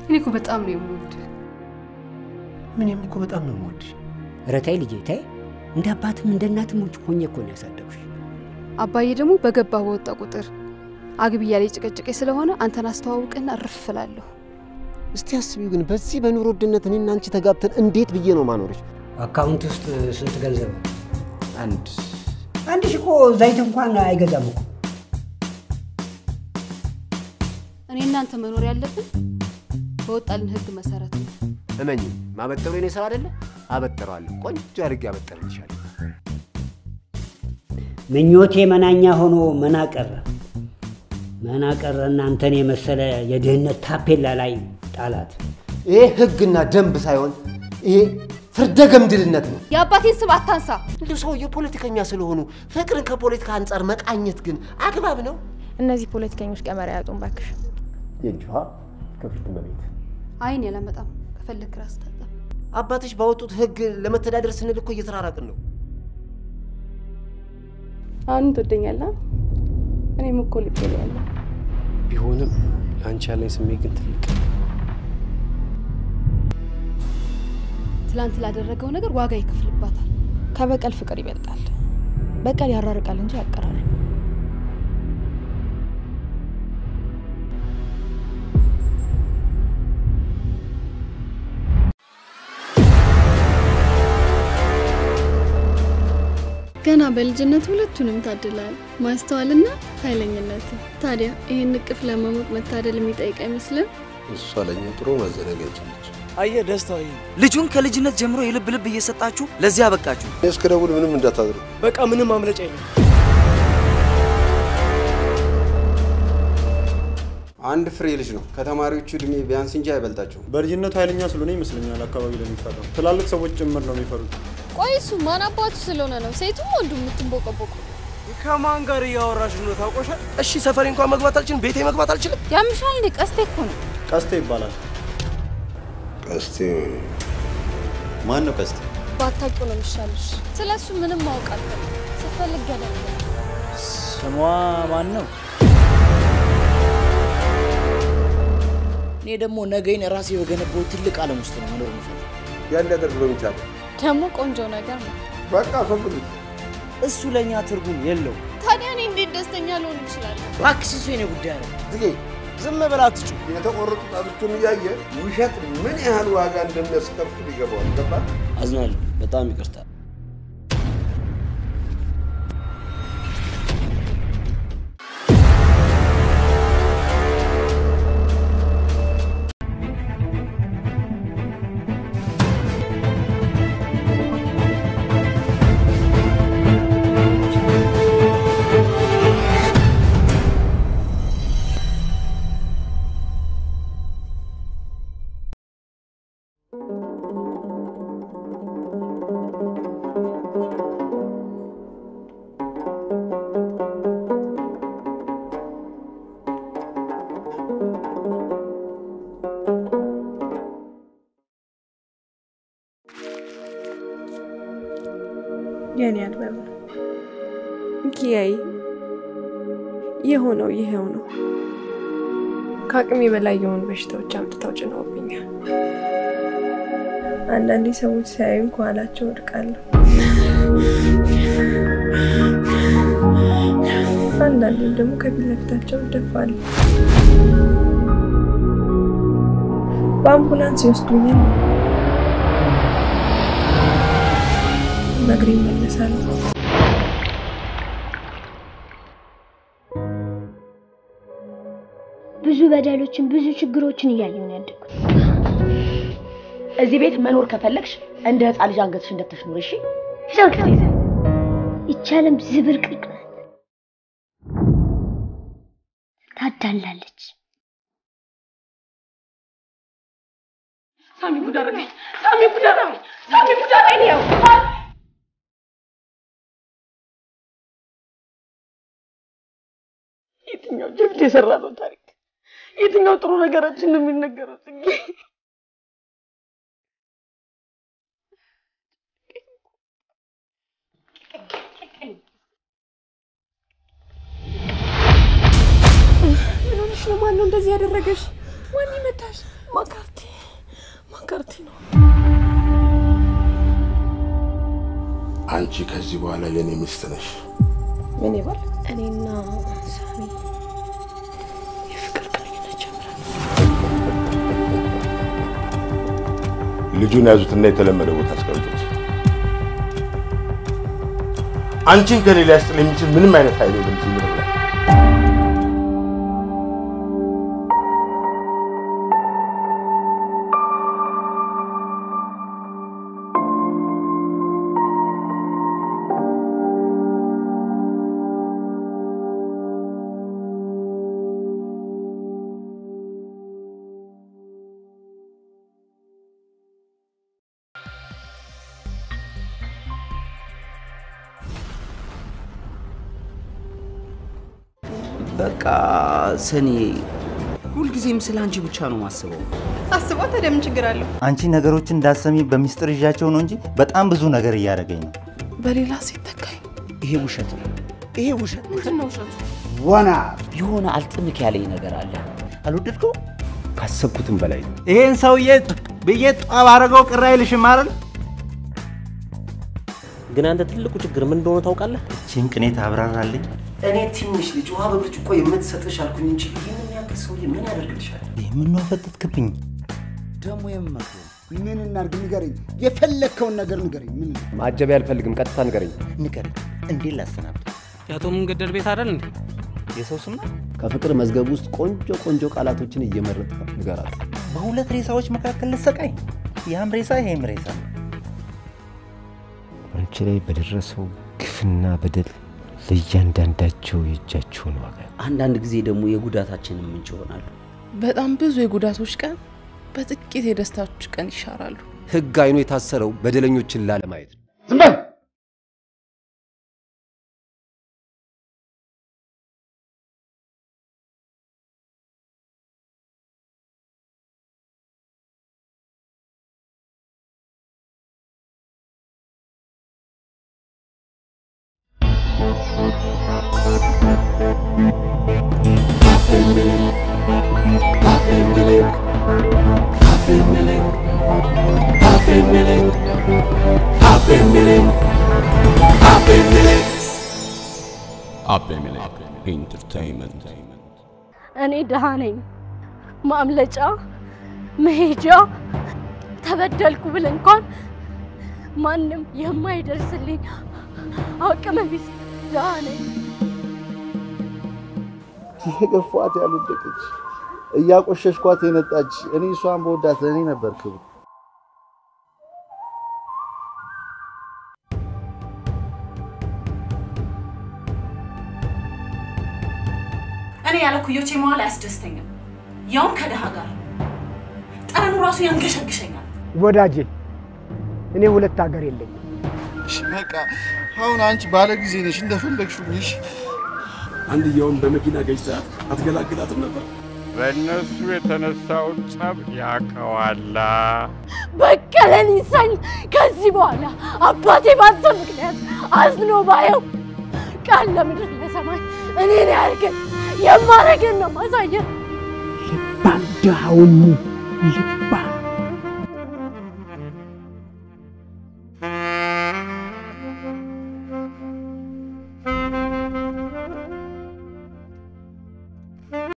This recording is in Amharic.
እኔ እኮ በጣም ነው የምወድህ። ምንም እኮ በጣም ነው የምወድሽ። ኧረ ተይ ልጄ ተይ። እንደ አባትም እንደ እናትም ውጭ ሆኜ እኮ ነው ያሳደጉሽ። አባዬ ደግሞ በገባ በወጣ ቁጥር አግቢ እያለ ጭቅጭቄ ስለሆነ አንተን አስተዋውቅና እርፍ እላለሁ። እስቲ አስቢው ግን በዚህ በኑሮ ውድነት እኔና አንቺ ተጋብተን እንዴት ብዬ ነው ማኖርሽ? አካውንት ውስጥ ስንት ገንዘብ? አንድ አንድ ሺህ እኮ ዘይት እንኳን አይገዛም እኮ። እኔ እናንተ መኖር ያለብን በወጣልን ህግ መሰረት ነው። እመኝ፣ ማበጠሩ የኔ ስራ አይደለ? አበጥረዋለሁ። ቆንጆ አድርጌ አበጥርልሻለሁ። ምኞቴ መናኛ ሆኖ መና ቀረ። መና ቀረ እናንተን የመሰለ የድህነት ታፔላ ላይ ጣላት። ይሄ ህግና ደንብ ሳይሆን ይሄ ፍርደ ገምድልነት ነው። የአባቴን ስም አታንሳ። እንዲሁ ሰውየው ፖለቲከኛ ስለሆኑ ፍቅርን ከፖለቲካ አንጻር መቃኘት ግን አግባብ ነው? እነዚህ ፖለቲከኞች ቀመር ያጡን ባክሽ። የእጅሃ ክብርት እመቤት አይን ያላመጣም ከፈለክ ራስ ታጠብ። አባትሽ ባወጡት ህግ ለመተዳደር ስንል እኮ እየተራራቅን ነው። አሁን ትወደኛለህ? እኔም እኮ ልቤ ላይ ያለ ቢሆንም ለአንቺ ያለኝ ስሜት ግን ትልቅ ትላንት ላደረገው ነገር ዋጋ ይከፍልባታል። ከበቀል ፍቅር ይበልጣል። በቀል ያራርቃል እንጂ ያቀራርብ። ገና በልጅነት ሁለቱንም ታድላል፣ ማስተዋልና ኃይለኝነት። ታዲያ ይህን እቅፍ ለመሞቅ መታደል የሚጠይቅ አይመስልም? እሷ ለእኛ ጥሩ ማዘናጋጅ ነች። አየህ ደስታው ይሄ ልጁን ከልጅነት ጀምሮ የልብ ልብ እየሰጣችሁ ለዚህ አበቃችሁ። እኔ እስከ ደውል ምንም እንዳታድሩ። በቃ ምንም ማምለጫ የለም። አንድ ፍሬ ልጅ ነው። ከተማሪዎቹ እድሜ ቢያንስ እንጂ አይበልጣቸውም። በልጅነቱ ኃይለኛ ስለሆነ ይመስለኛል አካባቢ ላይ የሚፈራው። ትላልቅ ሰዎች ጭምር ነው የሚፈሩት። ቆይ እሱ ማን አባቱ ስለሆነ ነው ሴቱም ወንዱ የምትንቦቀቦቁ? ከማን ጋር እያወራሽ ነው? ታውቆሻል? እሺ ሰፈሬ እንኳን መግባት አልችልም፣ ቤቴ መግባት አልችልም። ያምሻል እንዴ? ቀስቴ እኮ ነው። ቀስቴ ይባላል። ቀስቴ ማን ነው? ቀስቴ ባታውቂው ነው የሚሻልሽ። ስለ እሱ ምንም ማወቅ አልፈልግም። ስፈልግ ገደል ስሟ ማን ነው? እኔ ደግሞ ነገይን ራሴ በገነባው ትልቅ ዓለም ውስጥ ነው መኖር የምፈልግ። ያን ሊያደርግ በሚቻል ደግሞ ቆንጆ ነገር ነው። በቃ አስወግዱት። እሱ ለእኛ ትርጉም የለው። ታዲያ እኔ እንዴት ደስተኛ ልሆን እችላለሁ? እባክሽ እሱ የኔ ጉዳይ ነው። ዝጌ ዝም ብላ አትጩ። የተቆረጡ ጣቶቹን እያየ ውሸት ምን ያህል ዋጋ እንደሚያስከፍል ይገባዋል። ገባ? አዝናለሁ። በጣም ይቅርታ። የኔ አልበም ነው። ኪያይ የሆነው ይሄው ነው። ከአቅሜ በላይ የሆኑ በሽታዎች አምጥተው ጭነውብኛል። አንዳንዴ ሰዎች ሲያዩኝ ከኋላቸው ወድቃለሁ። አንዳንዴም ደግሞ ከፊት ለፊታቸው እደፋለሁ። በአምቡላንስ ይወስዱኛል፣ በእግሬ እመለሳለሁ። ብዙ በደሎችን ብዙ ችግሮችን እያየሁ ነው ያደግኩት። እዚህ ቤት መኖር ከፈለግሽ እንደ ህፃን ልጅ አንገትሽ እንደተሽ ኑሪ። እሺ ሂሳብ ከዚህ ይዘን ይቻለም ዝብርቅርቅ ናት፣ ታዳላለች። ሳሚ ጉድ አደረገኝ። ሳሚ ጉድ አደረገኝ። ሳሚ ጉድ አደረገኝ። ያው የትኛው ጀብድ የሰራ ነው ታሪክ? የትኛው ጥሩ ነገራችን ነው የሚነገረው? ጽጌ ምን ሆነሽ ነው? ማን ነው እንደዚህ ያደረገሽ? ማን ይመታሽ? ማካርቲ ማካርቲ ነው። አንቺ ከዚህ በኋላ የኔ ሚስት ነሽ። ምን ይባል? እኔና ሳሚ የፍቅር ግንኙነት ጀምረን ልጁን ያዙትና የተለመደ ቦታ አስቀምጡት። አንቺን ከኔ ሊያስጥል የሚችል ምንም አይነት ኃይል የለም እዚህ ምድር ላይ። በቃ ሰኔ ሁልጊዜም ስለ አንቺ ብቻ ነው ማስበው። አስቧ ታዲያ ምን ችግር አለው? አንቺ ነገሮችን እንዳሰሚ በሚስጥር ይዣቸው ነው እንጂ በጣም ብዙ ነገር እያደረገኝ ነው። በሌላ ሴት ተካኝ። ይሄ ውሸት ነው። ይሄ ውሸት ምንድን ነው ውሸቱ? ወና የሆነ አልጥምክ ያለኝ ነገር አለ። አልወደድከው? ካሰብኩትም በላይ ነው። ይሄን ሰውዬ ብዬ ጠብ አደረገው ቅር አይልሽም አይደል? ግን አንተ ትልቁ ችግር ምን እንደሆነ ታውቃለህ? ይህችን ቅኔ ታብራራልኝ። እኔ ትንሽ ልጅ ውሃ በብርጭቆ የምትሰጥሽ አልኩኝ እንጂ ይህንን ያክል ሰውዬ ምን ያደርግልሻል? ይህ ምን ነው ፈጠጥክብኝ? ደግሞ የምመክሩ ምን እናርግ ንገረኝ። የፈለግከውን ነገር ንገረኝ። ምን ማጀቢያ አልፈልግም። ቀጥታ ንገረኝ። ንገረኝ። እንዴት ላሰናብት? የአቶ መንገደል ቤት አይደል እንዴ? የሰው ስም ነው? ከፍቅር መዝገብ ውስጥ ቆንጆ ቆንጆ ቃላቶችን እየመረጥ ንገራት። በሁለት ሬሳዎች መካከል ልሰቃይ? ያም ሬሳ ይሄም ሬሳ ነው። አንቺ ላይ በደረሰው ግፍና በደል ለእያንዳንዳቸው የእጃቸውን ዋጋ አንዳንድ ጊዜ ደግሞ የጉዳታችንን ምንጭ ይሆናሉ። በጣም ብዙ የጉዳቶች ቀን በጥቂት የደስታዎች ቀን ይሻራሉ። ህግ አይኑ የታሰረው በደለኞችን ላለማየት ነው። ዝም በል! አቤሜሌክ ኢንተርቴይንመንት እኔ ድሃ ነኝ። ማምለጫ መሄጃ ተበደልኩ ብል እንኳን ማንም የማይደርስልኝ አቅመ ቢስ ድሃ ነኝ። የገፏት ያልወደቀች እያቆሸሽኳት የነጣች እኔ እሷን በወዳት ለእኔ ነበር ክብር። እኔ ያለ ኩዮቼ መዋል አያስደስተኝም፣ ያውም ከድሃ ጋር። ጠረኑ ራሱ ያንገሸግሸኛል። ወዳጄ እኔ ሁለት ሀገር የለኝም። እሺ በቃ አሁን አንቺ ባለ ጊዜ ነሽ፣ እንደፈለግሽው ነሽ። አንድየውን በመኪና ገጭታት አትገላግላትም ነበር? በእነሱ የተነሳውን ጸብ ያውቀዋላ። በቀለን ይሰኝ። ከዚህ በኋላ አባቴ ባንተ ምክንያት አዝኖ ባየው ቃል ለምድር ለሰማይ እኔን ያርገን የማረገን ነው ማሳየን ልባም ድሃውን ልባም